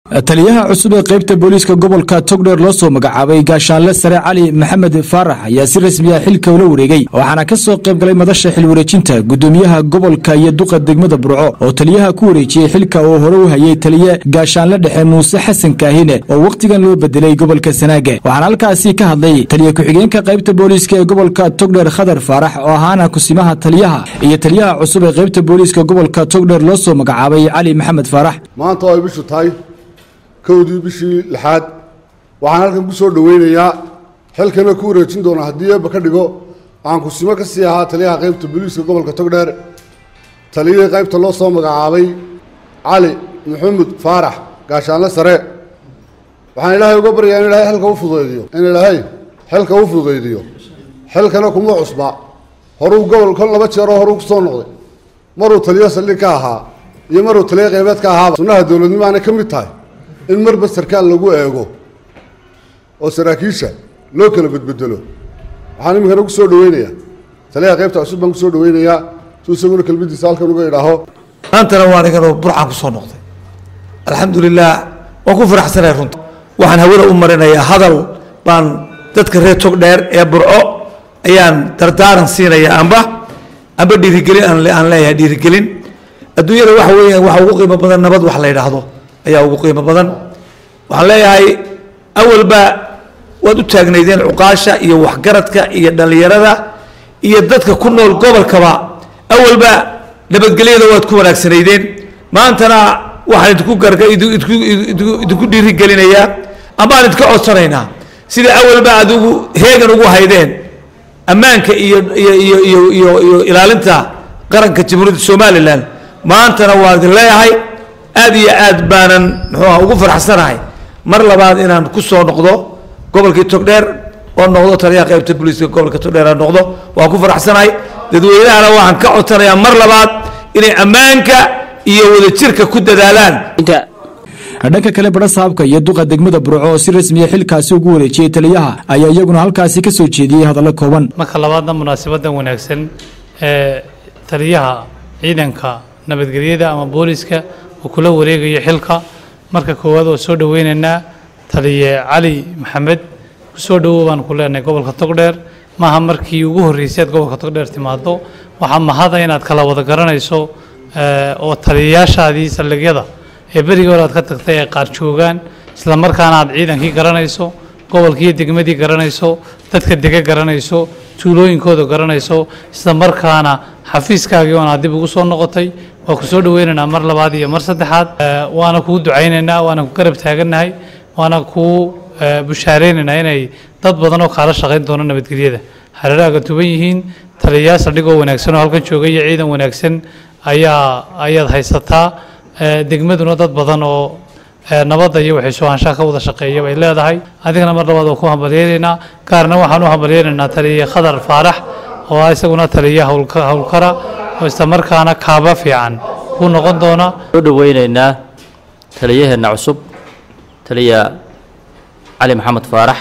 taliyaha cusub ee qaybta booliiska gobolka togdheer loo soo magacaabay gaashaanle sare cali maxamed faarax ayaa si rasmiya xilka ula wareegay waxaana ka soo qayb galay madasha xilwareejinta gudoomiyaha gobolka iyo duqa degmada burco oo taliyaha ku wareejiyey xilka uu hore u hayay taliye gaashaanle dhexe muuse xasan kaahine oo wakhtigan loo bedelay gobolka sanaage waxaana halkaasi ka hadlay taliye ku-xigeenka qaybta booliiska ee gobolka togdheer khadar faarax oo ahaana kusimaha taliyaha iyo taliyaha cusub ee qaybta booliiska gobolka togdheer loo soo magacaabay cali maxamed faarax maanta oo ay bishu tahay kowdii bishii lixaad waxaan halkan ku soo dhoweynayaa xilkana ku wareejin doona haddii eebba ka dhigo waxaan kusimo ka sii ahaa taliyaha qaybta booliiska gobolka togdheer taliyihii qaybta loo soo magacaabay cali maxamed faarax gaashaanle sare waxaan ilaahay uga baryaa in ilaahay xilka u fududaydiyo in ilaahay xilka u fududaydiyo xilkana kuma cusba horuu gobol kon laba jeeroo horuu kusoo noqday maruu taliyo saldhig ka ahaa iyo maruu taliyo qaybeed ka ahaaba sunnaha dowladnimo aanay ka mid tahay in marba sarkaal lagu eego oo saraakiisha loo kala bedbedelo waxaan iminkana ku soo dhaweynayaa taliyaha qaybta cusub baan kusoo dhaweynayaa suu isaguna kelmadiisa halkan uga idhaaho maantana waa aniganoo burcaan kusoo noqday alxamdulilah waan ku faraxsanay runta waxaan hawada u marinayaa hadal baan dadka reer togdheer ee burco ayaan dardaaran siinaya amba amba dhiirigelin aan leeyahay dhiirigelin adduunyada waxa weeyaan waxa ugu qiimo badan nabad wax la yidhaahdo ayaa ugu qiimo badan waxaan leeyahay awalba waad u taagnaydeen cuqaasha iyo waxgaradka iyo dhallinyarada iyo dadka ku nool gobolkaba awalba nabadgelyada waad ku wanaagsanaydeen maantana waxaan idinku garga idinku dhiirigelinayaa amaan idinka codsanaynaa sida awalba aad ugu heegan ugu haydeen ammaanka iyo iyo iyo iyo iyo iyo ilaalinta qaranka jamhuuriyadda somalilan maantana waan idin leeyahay aad iyo aad baanan muxuuha ugu faraxsanahay mar labaad inaan ku soo noqdo gobolkii togdheer oo noqdo taliyaha qaybta booliiska gobolka togdheer aan noqdo waan ku faraxsanahay dadweynahana waxaan ka codsanayaa mar labaad inay ammaanka iyo wadajirka ku dadaalaan dhanka kale badha saabka iyo duqa degmada burco oo si rasmiya xilkaasi ugu wareejiyey taliyaha ayaa iyaguna halkaasi ka soo jeediyey hadallo kooban marka labaadna munaasabadan wanaagsan ee taliyaha ciidanka nabadgelyada ama booliiska uu kula wareegayo xilka marka koowaad oo soo dhoweynaynaa taliye cali maxamed kusoo dhowow baan ku leenahay gobolka togdheer maaha markii ugu horreysay aad gobolka togdheer timaado waxaa mahada inaad kala wada garanayso oo taliyayaashaadii saldhigyada ee berigii hore aad ka tagtay ay qaar joogaan isla markaana aad ciidankii garanayso gobolkiiyo degmadii garanayso dadka dega garanayso tuulooyinkooda garanayso isla markaana xafiiskaagii oon aad dib ugu soo noqotay waa ku soo dhoweynaynaa mar labaad iyo mar saddexaad waana kuu ducaynaynaa waana ku garab taagannahay waana kuu bushaareynayna inay dad badan oo kaala shaqayn doono nabadgelyada hareeraaga tuban yihiin taliyayaal saldhigoo wanaagsan oo halkan jooga iyo ciidan wanaagsan ayaa ayaad haysataa degmaduna dad badan oo nabadda iyo waxay soo-aanshaha ka wada shaqeeya bay leedahay adigana mar labaad waa ku hambalyeynaynaa gaarna waxaan u hambalyeynaynaa taliye khadar faarax oo ah isaguna taliya howlkara oo isla markaana kaaba fiican kuu noqon doona soo dhoweynaynaa taliyaheenna cusub taliya cali maxamed faarax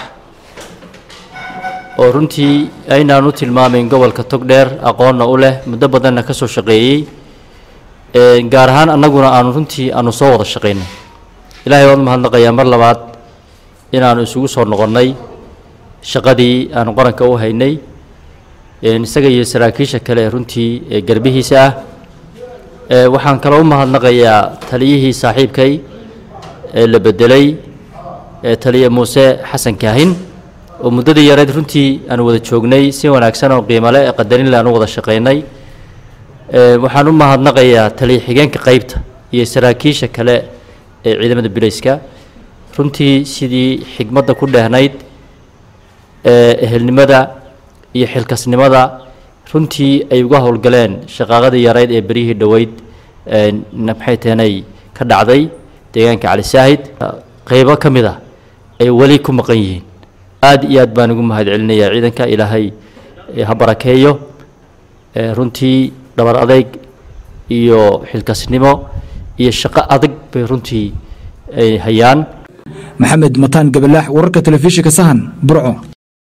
oo runtii aynaan u tilmaamayn gobolka togdheer aqoonna u leh muddo badanna ka soo shaqeeyey gaar ahaan annaguna aanu runtii aanu soo wada shaqaynay ilaahay waan mahadnaqayaa mar labaad inaanu isugu soo noqonnay shaqadii aanu qaranka u haynay isaga iyo saraakiisha kale ee runtii ee garbihiisa ah waxaan kaloo u mahadnaqayaa taliyihii saaxiibkay ee la bedelay taliye muuse xasan kaahin oo muddadii yareed runtii aanu wada joognay si wanaagsan oo qiimale ee qadarinle aanu wada shaqaynay waxaan u mahadnaqayaa taliye xigeenka qaybta iyo saraakiisha kale ee ciidamada bilayska runtii sidii xigmadda ku dheehnayd ehelnimada iyo xilkasnimada runtii ay uga howlgaleen shaqaaqadii yarayd ee beryihii dhoweyd maxay tahanay ka dhacday deegaanka cali saahid qeybo ka mid ah ay weli ku maqan yihiin aad iyo aad baan ugu mahad celinayaa ciidanka ilaahay ha barakeeyo runtii dhabar adeyg iyo xilkasnimo iyo shaqo adag bay runtii ay hayaan maxamed mataan gabalaax wararka telefishinka sahan burco